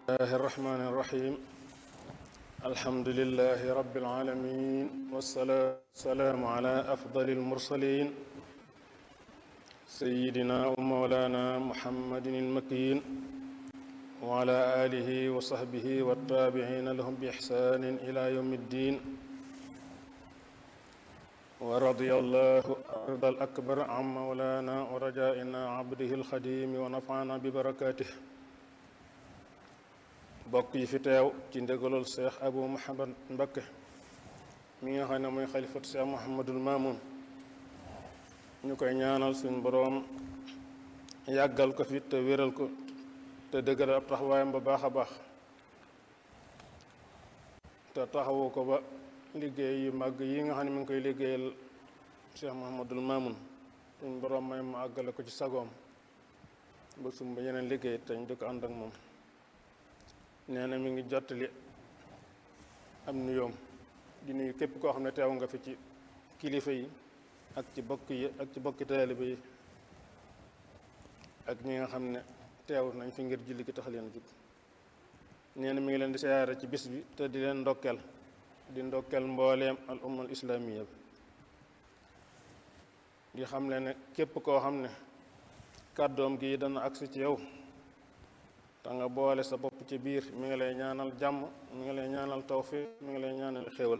الله الرحمن الرحيم الحمد لله رب العالمين والصلاة والسلام على أفضل المرسلين سيدنا ومولانا محمد المكين وعلى آله وصحبه والتابعين لهم بإحسان إلى يوم الدين ورضي الله أرض الأكبر عن مولانا ورجائنا عبده الخديم ونفعنا ببركاته bokk yi fi teew ci ndégalul seex abu muhammad mbakke mi nga xam ne mooy xalifat seex muhammadul maamun ñu koy ñaanal suñ boroom yàggal ko fi te wéral ko te dëggal ab taxawaayam ba baax a baax te taxawu ko ba liggéey yu màgg yi nga xam ne mi ngi koy liggéeyal seex muhammadul maamun suñ boroom may mu àggale ko ci sagoom ba sumba yeneen liggéey te ñu di ko ànd ak moom nee na mi ngi jottali am nuyoom di nuyu képp koo xam ne teew nga fi ci kilifa yi ak ci bokk yi ak ci bokki taalibe yi ak ñi nga xam ne teew nañ fi ngir julli gi tax leen jug nee na mi ngi leen di siyaare ci bis bi te di leen ndokkeel di ndokkeel mbooleem al ummal islaamiya bi di xam le ne képp koo xam ne kàddoom gi dana agsi ci yow te nga boole sa bopp ci biir mi ngi lay ñaanal jàmm mi ngi lay ñaanal tawfiq mi ngi lay ñaanal xéewal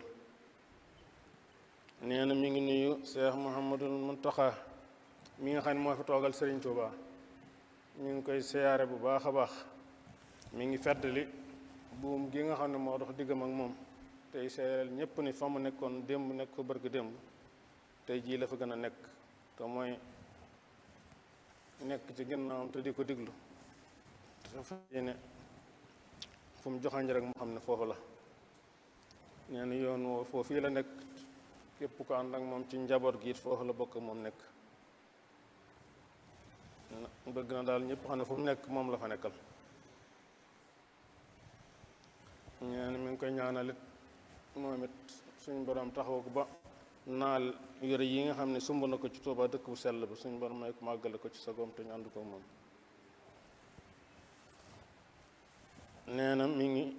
nee na mi ngi nuyu Cheikh Mouhamadul Muntaxa mi nga xam ne moo fi toogal Serigne Touba mi ngi koy siyaare bu baax a baax mi ngi feddali buum gi nga xam ne moo dox diggam ak moom tey seereel ñépp ni fa mu nekkoon démb nekk ko bërg démb tey jii la fa gën a nekk te mooy nekk ci ginnaawam te di ko diglu dafa yéene fu mu joxañ rek mu xam ne foofu la nee na yoon woo foofu fii la nekk képp ko ànd ak moom ci njaboot gi it foofu la bokk moom nekk bëgg na daal ñëpp xam ne fu mu nekk moom la fa nekkal nee na mi ngi koy ñaanalit moom it suñ borom taxaw ko ba naal yore yi nga xam ne sumb na ko ci Tuuba dëkk bu sell bi suñ borom may ko màggale ko ci sagoom te ñu ànd ko moom nee na mi ngi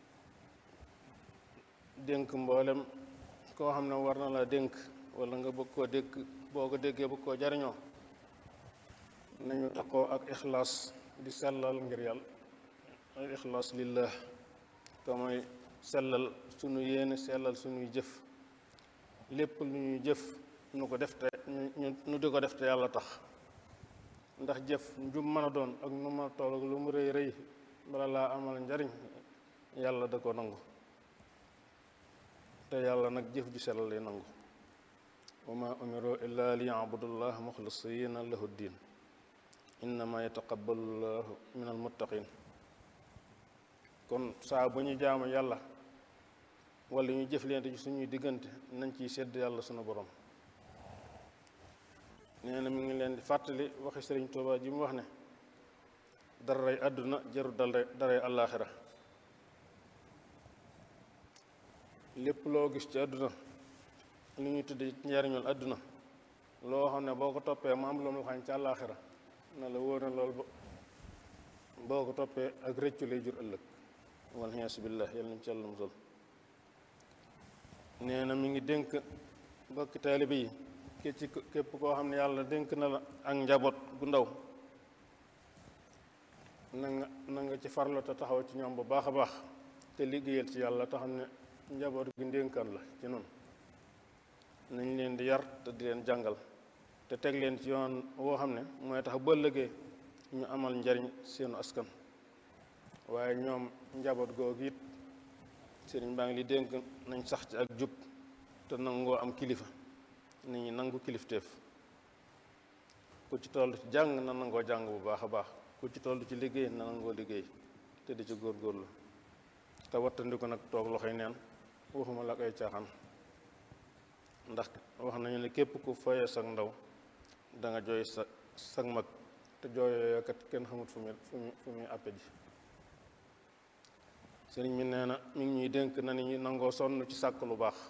dénk mboolem koo xam ne war na la dénk wala nga bëgg koo dégg boo ko déggee bëgg koo jariñoo nañu takkoo ak ixlaas di sellal ngir yàlla al ixlaas lillah te mooy sellal sunu yéene sellal sunuy jëf lépp lu ñuy jëf nu ko def te nu di ko def te yàlla tax ndax jëf njum mën a doon ak nu ma toll ak lu mu rëy rëy bala laa amal njariñ yàlla da ko nangu te yàlla nag jëf ju sellal lay nangu wa ma umiru illa li yabudullah muxlisina lahu ddin innama yataqabbalu llahu min almuttaqin kon saa bu ñu jaamu yàlla wala ñu jëflante ci suñuy diggante nañ ciy sedd yàlla sunu borom nee na mi ngi leen di fàttali waxi sëriñ Tuubaa ji mu wax ne daray àdduna jaru dal daray àllaaxira lépp loo gis ci àdduna li ñuy tudde njariñul àdduna loo xam ne boo ko toppee mu am lu mu xañ ci àllaaxira na la wóor na loolu ba boo ko toppee ak rëccu lay jur ëllëg wal xiyaasu billah yàlla nañ ci yàlla musal nee na mi ngi dénk bokki taalibe yi ke ci képp koo xam ne yàlla dénk na la ak njaboot gu ndaw na nga na nga ci farlu te taxaw ci ñoom bu baax a baax te liggéeyal ci yàlla te xam ne njaboot gi ndénkaan la ci noonu nañ leen di yar te di leen jàngal te teg leen ci yoon woo xam ne mooy tax ba ëllëgee ñu amal njariñ seenu askan waaye ñoom njaboot googu it sëriñ baa ngi li dénk nañ sax ci ak jub te nangoo am kilifa nit ñi nangu kilifteef ku ci toll ci jàng na nangoo jàng bu baax a baax ku ci toll ci liggéey na nangoo liggéey te di ci góorgóorlu te wattandiku nag toog loxoy neen waxuma la ay caaxaan ndax wax nañu ne képp ku foyee sag ndaw da nga jooy sa sag mag te jooyoo kat kenn xamut fu muy fu muy fu muy àppe ji sëriñ mi nee na mi ngi ñuy dénk na ni ñu nangoo sonn ci sàkk lu baax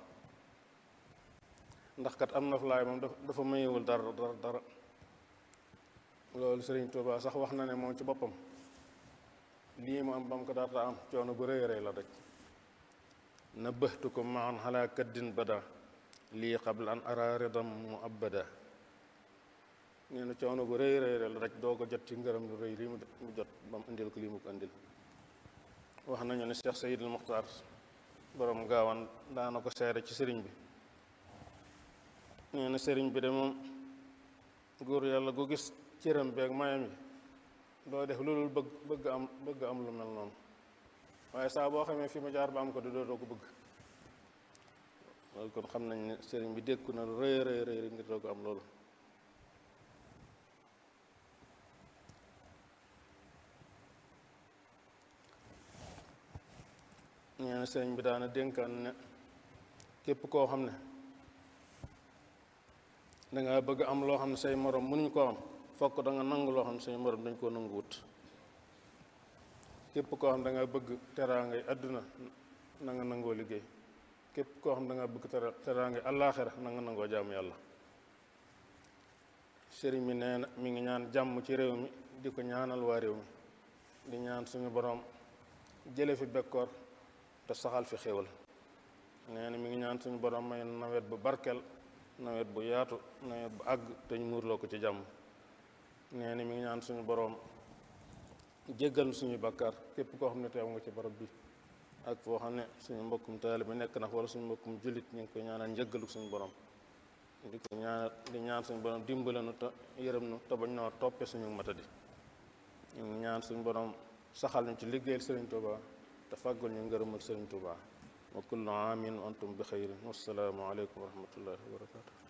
ndax kat am na fu laay moom dafa mayewul dara dara dara loolu sëriñ Tuubaa sax wax na ne moom ci boppam lii mu am ba mu ko daata am coono bu rëy rëy la rek nabbahtukum maan xalaa kaddin bada lii qabla an ara ridam mu abada nee na coono bu rëy rëy la rek doo ko jot ci ngërëm lu rëy lii mu jot ba mu indil ko lii mu ko indil wax nañu ne Cheikh Sayidul Muxtaar borom gaawan daana ko seere ci sëriñ bi nee na sëriñ bi de moom góor yàlla gu gis cëram beeg mayam yi doo def loolu bëgg bëgg am bëgg am lu mel noonu waaye saa boo xamee fi ma jaar ba am ko di dootoo ko bëgg loolu kon xam nañ ne sëriñ bi dékku na lu rëy rëy rëy ngir doo ko am loolu nee na sëriñ bi daana dénkaan ne képp koo xam ne danga bëgg am loo xam ne say morom mënuñ koo am fokk da nga nangu loo xam ne say morom dañ koo nangu wut képp koo xam da nga bëgg teraangay àdduna na nga nangoo liggéey képp koo xam da nga bëgg teraangay àllaaxira na nga nangoo jaamu yàlla sëriñ bi nee na mi ngi ñaan jàmm ci réew mi di ko ñaanal waa réew mi di ñaan suñu borom jële fi bekkoor te saxal fi xéwal nee na mi ngi ñaan suñu borom may nawet bu barkeel nawet bu yaatu nawet bu àgg te ñu muurloo ko ci jàmm nee na mi ngi ñaan suñu boroom jéggal suñu bakkaar képp koo xam ne teew nga ci barab bi ak foo xam ne suñu mbokkum taalibe bi nekk na wala suñu mbokkum jullit ñu ngi koy ñaanal njëggalu suñu borom di ko ñaanal di ñaan suñu borom dimbale nu te yërëm nu te bañ noo toppe suñu matadi ñu ngi ñaan suñu borom saxal ñu ci liggéeyal Sëriñ Tuuba te fàggul ñu ngërëmal Sëriñ Tuuba wa kullu aamin wa antum bi xayrin wassalaamu aleykum wa rahmatullahi wa barakatu